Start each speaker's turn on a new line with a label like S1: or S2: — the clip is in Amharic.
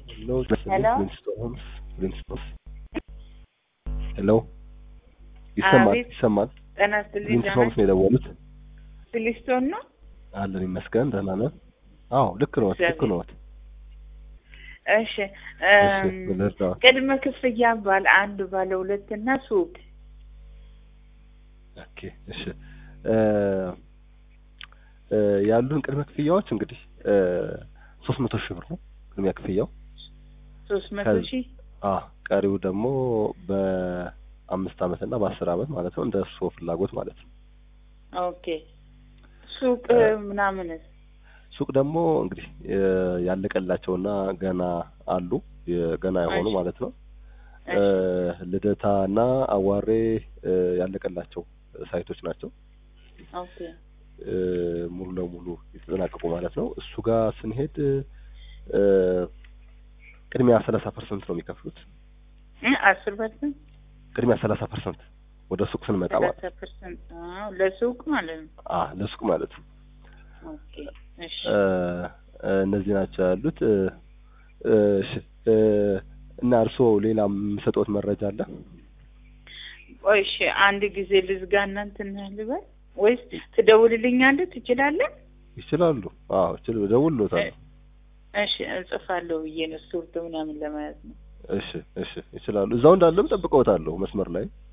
S1: Hello,
S2: Hello?
S1: Flintstones, Flintstones. ሄሎ ይሰማል
S2: አቤት።
S1: ይሰማል።
S2: ጤና ይስጥልኝ።
S1: ፍሊንትስቶንስ ነው የደወሉት።
S2: ፍሊስቶን ነው።
S1: አለን ይመስገን ደህና ነን። አዎ ልክ ነዎት ልክ
S2: እግዚአብሔር
S1: ነዎት።
S2: እሺ
S1: እሺ
S2: እም፣
S1: ምን ልርዳዎት?
S2: ቅድመ ክፍያ ባለ አንድ ባለ ሁለት እና ሱቅ
S1: ኦኬ እሺ እ እ ያሉን ቅድመ ክፍያዎች እንግዲህ ሶስት መቶ ሺህ ብር ነው ቅድሚያ ክፍያው።
S2: ሶስት መቶ
S1: ከዚ-
S2: ሺህ
S1: አ ቀሪው ደግሞ በአምስት አመት እና በአስር አመት ማለት ነው እንደ እርስዎ ፍላጎት ማለት ነው።
S2: ኦኬ። ሱቅ
S1: እ፣
S2: ምናምንስ?
S1: ሱቅ ደግሞ እንግዲህ እ፣ ያለቀላቸውና ገና አሉ የ- ገና የሆኑ
S2: እሺ
S1: ማለት ነው እ፣
S2: እሺ
S1: ልደታ እና አዋሬ እ፣ ያለቀላቸው ሳይቶች ናቸው።
S2: ኦኬ
S1: እ፣ ሙሉ ለሙሉ የተጠናቀቁ ማለት ነው። እሱ ጋር ስንሄድ እ፣ ቅድሚያ ሰላሳ ፐርሰንት ነው የሚከፍሉት።
S2: እ፣ አስር ፐርሰንት
S1: ቅድሚያ ሰላሳ ፐርሰንት ወደ ሱቅ ስንመጣ ማለት
S2: ሰላሳ ፐርሰንት አዎ፣ ለሱቅ ማለት ነው።
S1: አ ለሱቅ ማለት ነው።
S2: ኦኬ እሺ
S1: እ፣ እ፣ እነዚህ ናቸው ያሉት። እ፣ እ፣ እሺ፣ እ፣ እና እርስዎ ሌላ የሚሰጡት መረጃ አለ?
S2: ቆይ እሺ፣ አንድ ጊዜ ልዝጋ እና እንትን ልበል ወይስ ትደውልልኛለህ? ትችላለህ?
S1: ይችላሉ። አዎ ይችላሉ።
S2: እ፣
S1: እደውልልዎታለሁ።
S2: እሺ እጽፋለሁ ብዬ ነው ስቱርት ምናምን ለማለት ነው።
S1: እሺ፣ እሺ፣ ይችላሉ። እዛው እንዳለም ጠብቀውታለሁ መስመር ላይ